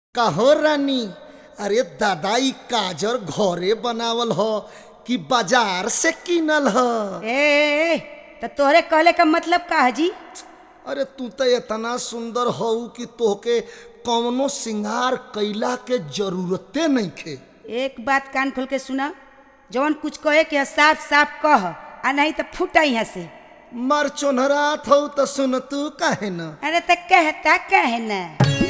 कहो रानी अरे दादा ई काजर घरे बनावल ह कि बाजार से किनल ह ए तो तोहरे कहले का मतलब का है जी अरे तू तो इतना सुंदर हऊ कि तोहके कौनो सिंगार कैला के जरूरते नइखे एक बात कान खोल के सुना जवन कुछ कहे के है, साफ साफ कह आ नहीं तो फूटा यहाँ से मर चोनहरात हऊ तो सुन तू काहे न अरे तो कहता कहे ना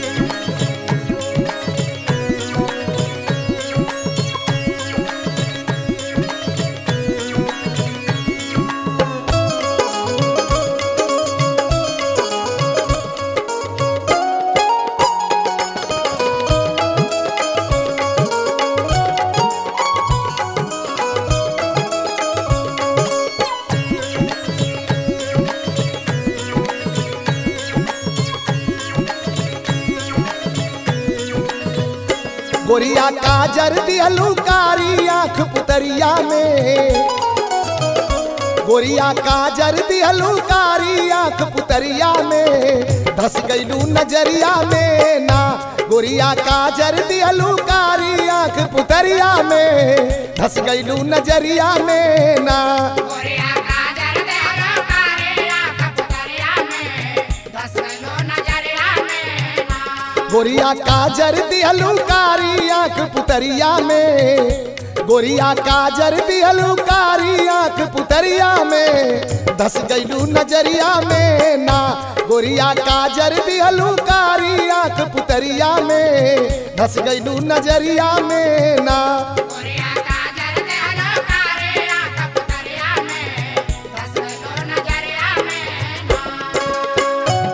गोरिया काजर दिहलू कारी आँख पुतरिया में गोरिया काजर दिहलू कारी आँख पुतरिया में धस गईलू नजरिया में ना गोरिया काजर दिहलू कारी आँख पुतरिया में धस गईलू नजरिया में ना गोरिया काजर देहलो कारिया कपतरिया में दस किलो नजरिया में ना गोरिया काजर दिहलू कारी आँख पुतरिया में गोरिया काजर दिहलू कारी आँख पुतरिया में धस गईलू नजरिया में ना गोरिया काजर दिहलू कारी आँख पुतरिया में धस गईलू नजरिया में ना गोरिया काजर देहलो कारिया कपतरिया में दस किलो नजरिया में ना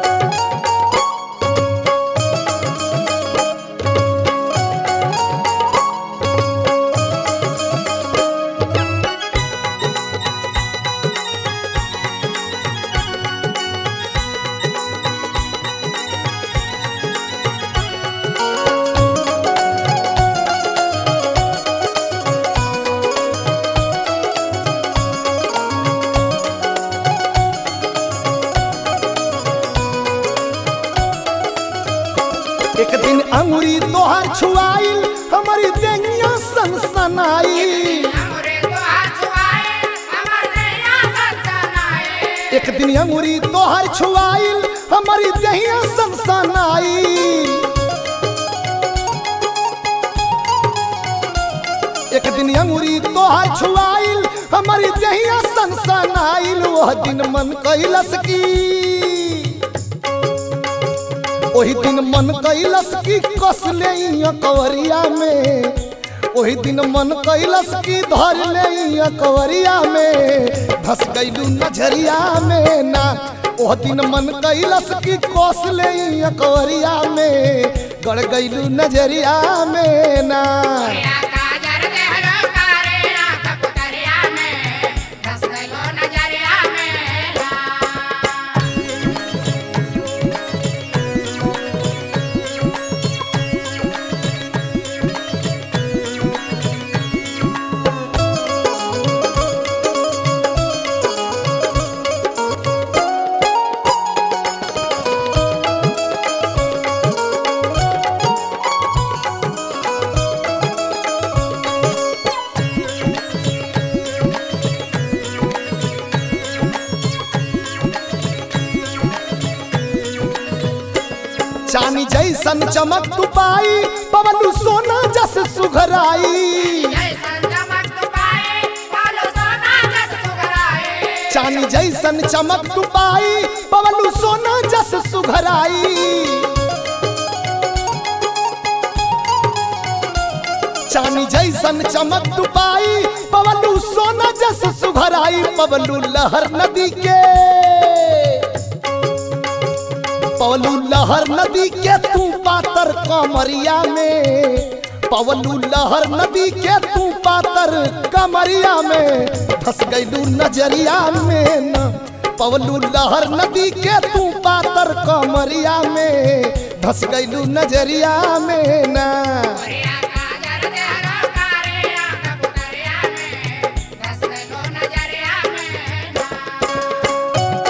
एक दिन अंगुरी तोहर छुआइल हमारी देंगिया सनसनाई हमरे तो हाथ छुआए हमर नैया सनसनाए एक दिन अंगुरी तोहर छुआइल हमारी दहिया सनसनाई एक दिन अंगुरी तोहर छुआइल हमारी दहिया सनसनाइल वह दिन मन कैलस की ओही दिन मन कैलस की कस ले कवरिया में ओही दिन मन कैलस की धर ले कवरिया में धस गईलू नजरिया में ना ओह दिन मन कैलस की कस ले कवरिया में गड़ गईलू नजरिया में ना गोरिया काजर देहलो कारिया कपतरिया में दस किलो नजरिया में ना चानी जैसन चमक तू पाई पवलू सोना जस सुघराई जैसन चमक तू पाए पालो सोना जस सुघराए चानी जैसन चमक तू पाई पवलू सोना जस सुघराई चानी जैसन चमक तू पाई पवलू सोना जस सुघराई पवलू लहर नदी के पवलू लहर नदी के तू पातर कमरिया में पवलू लहर नदी के तू पातर कमरिया में धस गईलू नजरिया में न पवलू लहर नदी के तू पातर कमरिया में धस गईलू नजरिया में ना गोरिया काजर देहलो कारिया कपतरिया में दस किलो नजरिया में ना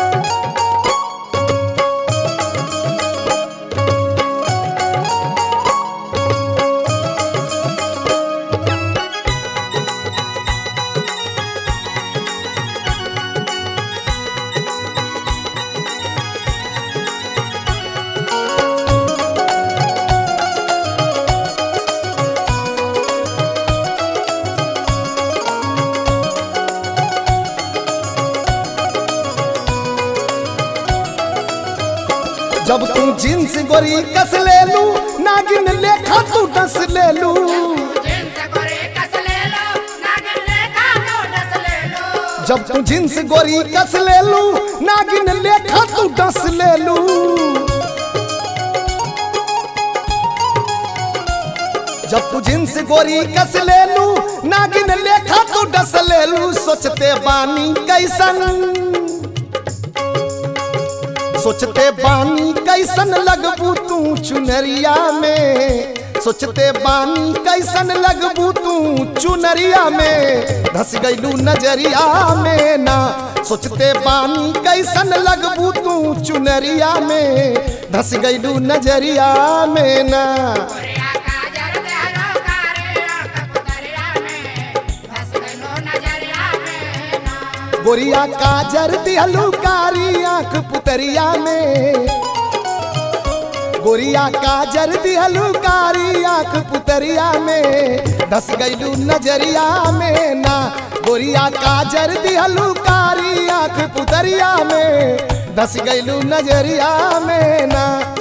जींस गोरी कस ले लू नागिन लेखा तू डस ले लू जिनसे गोरे कस ले लो नागिन लेखा तो डस ले लो जब तू जींस गोरी कस ले लू नागिन लेखा तू डस ले लू जब तू जींस गोरी कस ले लू नागिन लेखा तू डस ले लू सोचते बानी कैसन सोचते बानी कैसन लगबू तू चुनरिया में सोचते बानी कैसन लगबू तू चुनरिया में धस गईलू नजरिया में ना सोचते बानी कैसन लगबू तू चुनरिया में धस गईलू नजरिया में ना गोरिया काजर देहरो कारे आंख पुतरिया में धस गइलो नजरिया में ना गोरिया काजर दिहलू कारी आंख पुतरिया में गोरिया काजर दिहलू कारी आंख पुतरिया में धस गईलू नजरिया में ना गोरिया काजर दिहलू कारी आंख पुतरिया में धस गईलू नजरिया में ना